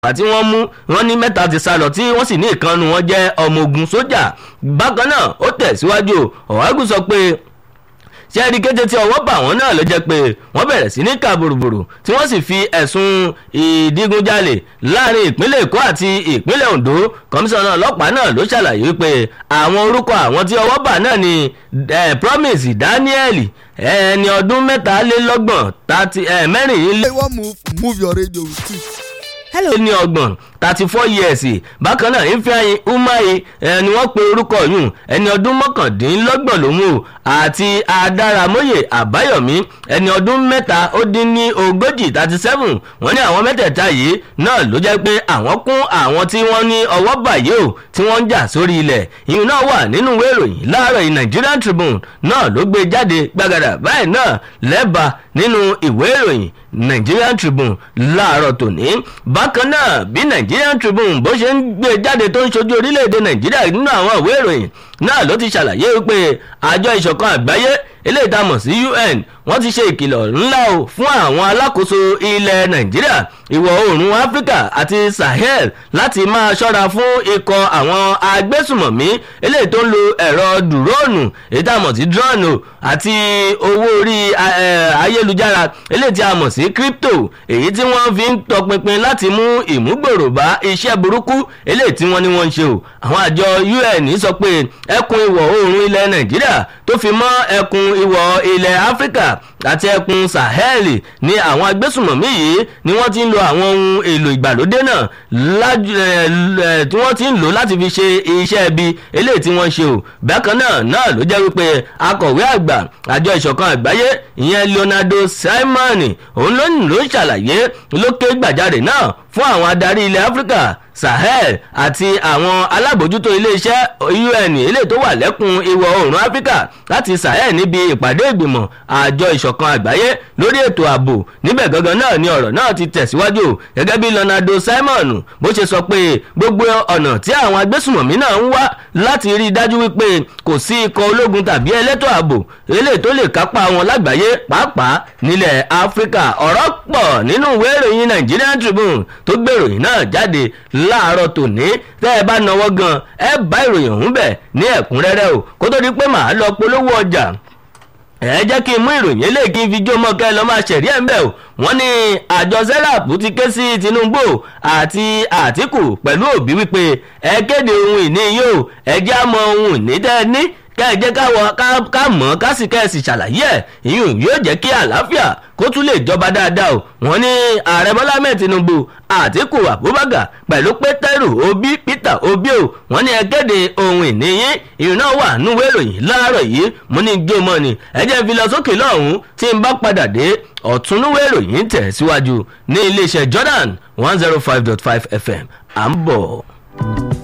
tí wọ́n mú wọ́n ní mẹ́ta ti sá lọ tí wọ́n sì ní ìkànnù wọn jẹ́ ọmọ ogun sójà bákan náà ó tẹ̀síwájú ọ̀hágùn sọ pé ṣẹ́ẹ́rì kété tí ọwọ́ bà wọ́n náà ló jẹ́ pé wọ́n bẹ̀rẹ̀ sí ní kà bòròbòrò tí wọ́n sì fi ẹ̀sùn ìdígunjalè láàrin ìpínlẹ̀ èkó àti ìpínlẹ̀ ondo kọmíṣánná ọlọ́pàá náà ló ṣàlàyé pé àwọn orúkọ àwọn tí ọwọ́ bà náà ni promise daniel ẹni ọdún mẹ́tàlélọ́gbọ̀n mẹ́rìnlélẹ́. Hey, one move, move your radio with it. hello ní ọgbọ̀n thirty four years bákan náà ifeanyi umahi ẹni wọ́n pe orúkọ yùn ẹni ọdún mọ́kàndínlọ́gbọ̀n ló mú àti adaramoye àbáyọ̀mí ẹni ọdún mẹ́ta ó dín ní ogójì thirty seven wọ́n ní àwọn mẹ́tẹ̀ẹ̀ta yìí náà ló jẹ́ pé àwọn kún àwọn tí wọ́n ní ọwọ́ bàyè o tí wọ́n ń jà sórí ilẹ̀ ìyún náà wà nínú ìwé ìròyìn láàárọ̀ yìí Nigerian Tribune náà ló gbé jáde gbàgàdà báyìí náà lẹ́bàá nínú ìwé ìròyìn Nigerian Tribune láàárọ̀ tòní bákan náà bí Nigerian Tribune bó ṣe ń gbé jáde tó ń ṣojú orílẹ̀-èdè Nàìjíríà nínú àwọn ìwé ìròyìn náà ló ti ṣàlàyé wípé àjọ ìṣọ̀kan àgbáyé eléyìí tá a mọ̀ sí UN wọ́n ti ṣe ìkìlọ̀ ńlá o fún àwọn alákòóso ilẹ̀ Nàìjíríà ìwọ̀ oòrùn Áfíríkà àti Sahel láti máa ṣọ́ra fún ikọ̀ àwọn agbésùmọ̀mí eléyìí tó ń lo ẹ̀rọ dùróònù èyí tá a mọ̀ sí drone o àti owó orí ayélujára eléyìí tí a mọ̀ sí crypto èyí tí wọ́n fi ń tọpinpin láti mú ìmúgbòrò bá iṣẹ́ burúkú eléyìí tí wọ́n ní wọ́n ń ṣe o àwọn àjọ UN sọ pé ẹkùn ìwọ̀ oòrùn ilẹ̀ Nàìjíríà tó fi mọ́ ẹkùn ìwọ̀ ilẹ̀ Áfíríkà àti ẹkùn Sahel ní àwọn agbésùmọ̀mí yìí ni wọ́n ti ń lo àwọn ohun èlò ìgbàlódé náà tí wọ́n ti ń lò láti fi ṣe iṣẹ́ ibi eléyìí tí wọ́n ṣe o bákan náà náà ló jẹ́ wípé akọ̀wé àgbà àjọ ìṣọ̀kan àgbáyé ìyẹn Leonardo Simon òun ló ń lò ń ṣàlàyé lókè gbàjarè náà fún àwọn adarí ilẹ̀ Áfíríkà Sahel àti àwọn alábòjútó iléeṣẹ́ UN eléyìí tó wà lẹ́kùn ìwọ̀ oòrùn Áfíríkà láti Sahel níbi ìpàdé ìgbìmọ̀ àjọ ìṣọ̀kan àgbáyé lórí ètò ààbò níbẹ̀ gangan náà ni ọ̀rọ̀ náà ti tẹ̀síwájú gẹ́gẹ́ bí Leonardo Simon bó ṣe sọ pé gbogbo ọ̀nà tí àwọn agbésùmọ̀mí náà ń wá láti rí i dájú wípé kò sí ikọ̀ ológun tàbí ẹlẹ́tọ̀ ààbò eléyìí tó lè kápá wọn lágbàáyé pàápàá nílẹ̀ Áfíríkà ọ̀rọ̀ pọ̀ nínú ìwé ìròyìn Nigerian Tribune tó gbèròyìn náà jáde láàárọ̀ tòní tẹ́ ẹ bá náwó gan ẹ bá ìròyìn ọ̀hún bẹ̀ ní ẹ̀kúnrẹ́rẹ́ o kó tó di pé màá lọ polówó ọjà ẹ jẹ́ kí n mú ìròyìn eléyìí kí n fi jó mọ́ kẹ́ ẹ lọ́ máa ṣẹ̀rí ẹ̀ ń bẹ̀ o wọ́n ní àjọ serap ti ké sí Tinubu àti Àtíkù pẹ̀lú Òbí wípé ẹ kéde ohun ìní yìí o ẹ jẹ́ àmọ́ ohun ìní tẹ́ ẹ ní kẹ́ ẹ jẹ́ ká mọ̀ ká sì kẹ́ ẹ sì ṣàlàyé ẹ̀ ìyún yóò jẹ́ kí àlàáfíà kó tún lè jọba dáadáa o wọ́n ní ààrẹ bọ́lá mẹ́ẹ̀ tinubu àtíkù abubakar pẹ̀lú pétérù obi peter obi o wọ́n ní ẹ kéde ohun ìní yín ìrìn náà wà núwèé ìròyìn láàárọ̀ yìí mo ní gé mọ́ ni ẹ jẹ́ fi lọ sókè lọ́hùn-ún tí n bá padà dé ọ̀tún núwèé ìròyìn tẹ̀ síwájú ní iléeṣẹ́ jordan one zero five dot five fm à ń bọ̀.